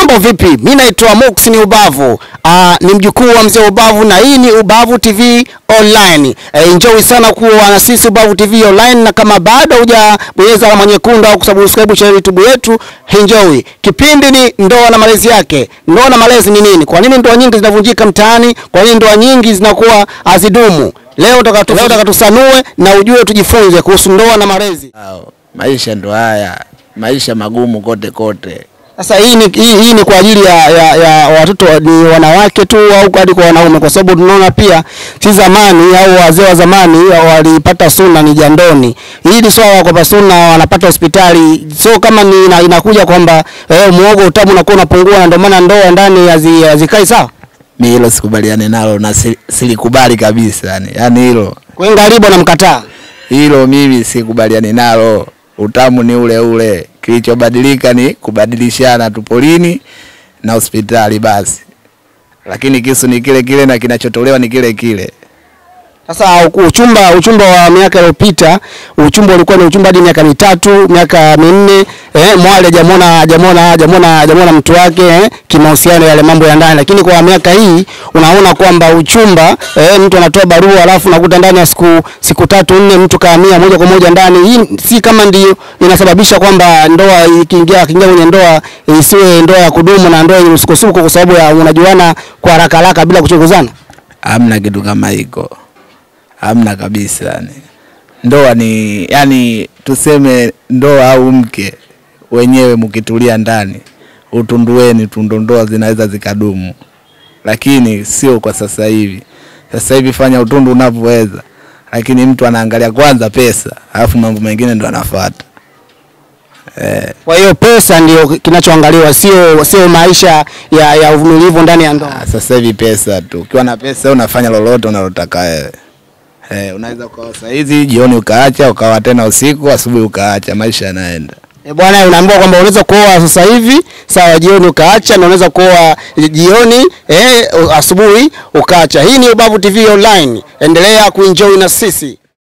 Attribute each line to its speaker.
Speaker 1: Mambo vipi? Mimi naitwa Mux ni Ubavu. Aa, ni mjukuu wa mzee Ubavu na hii ni Ubavu TV Online. E, enjoy sana kuwa na sisi Ubavu TV Online na kama bado hujabonyeza alama nyekundu au kusubscribe channel YouTube yetu, enjoy. Kipindi ni ndoa na malezi yake. Ndoa na malezi ni nini? Kwa nini ndoa nyingi zinavunjika mtaani? Kwa nini ndoa nyingi zinakuwa hazidumu? Leo tutaka leo tutaka tusanue na ujue tujifunze kuhusu ndoa na malezi.
Speaker 2: Au, maisha ndo haya, maisha magumu kote kote.
Speaker 1: Sasa hii ni, hii, hii ni kwa ajili ya, ya, ya watoto ni wanawake tu au hadi kwa wanaume, kwa sababu tunaona pia si zamani au wazee wa zamani walipata suna ni jandoni. Hili swala kwamba suna wanapata hospitali, so kama ni ina, inakuja kwamba eh, muogo utamu unakuwa unapungua na ndio maana ndoa ndani hazi- hazikai sawa.
Speaker 2: Mi hilo sikubaliane nalo na si- silikubali kabisa yani. Yaani hilo
Speaker 1: Kwa hiyo ngaribu namkataa.
Speaker 2: hilo mimi sikubaliani nalo. Utamu ni ule ule, kilichobadilika ni kubadilishana tu polini na hospitali basi, lakini kisu ni kile kile na kinachotolewa ni kile kile.
Speaker 1: Sasa u- uchumba uchumba wa miaka iliyopita, uchumba ulikuwa ni uchumba hadi miaka mitatu, miaka minne, eh, mwale hajamwona hajamwona hajamwona hajamwona mtu wake eh, kimahusiano yale mambo ya ndani. Lakini kwa miaka hii unaona kwamba uchumba eh, mtu anatoa barua alafu nakuta ndani ya siku siku tatu nne mtu kahamia moja kwa moja ndani. Hii si kama ndio inasababisha kwamba ndoa ikiingia ikiingia kwenye ndoa isiwe ndoa ya kudumu na ndoa yenye msukosuko kwa sababu ya unajuana kwa haraka haraka bila kuchunguzana.
Speaker 2: Hamna kitu kama hiko, hamna kabisa yani. Ndoa ni yani, tuseme ndoa au mke wenyewe, mkitulia ndani utundueni tu, ndo ndoa zinaweza zikadumu, lakini sio kwa sasa hivi. Sasa hivi fanya utundu unavyoweza, lakini mtu anaangalia kwanza pesa, alafu mambo mengine ndo anafuata. Eh,
Speaker 1: Kwa hiyo pesa ndio kinachoangaliwa, sio sio maisha ya, ya uvumilivu ndani ya ndoa.
Speaker 2: ah, sasa hivi pesa tu, ukiwa na pesa unafanya lolote unalotaka wewe. Eh, unaweza ukawa saa hizi jioni ukaacha, ukawa tena usiku, asubuhi ukaacha, maisha yanaenda.
Speaker 1: E bwana, unaambiwa kwamba unaweza kuoa sasa hivi sawa, jioni ukaacha, na unaweza kuoa jioni eh, asubuhi ukaacha. Hii ni Ubavu TV Online, endelea kuenjoy na sisi.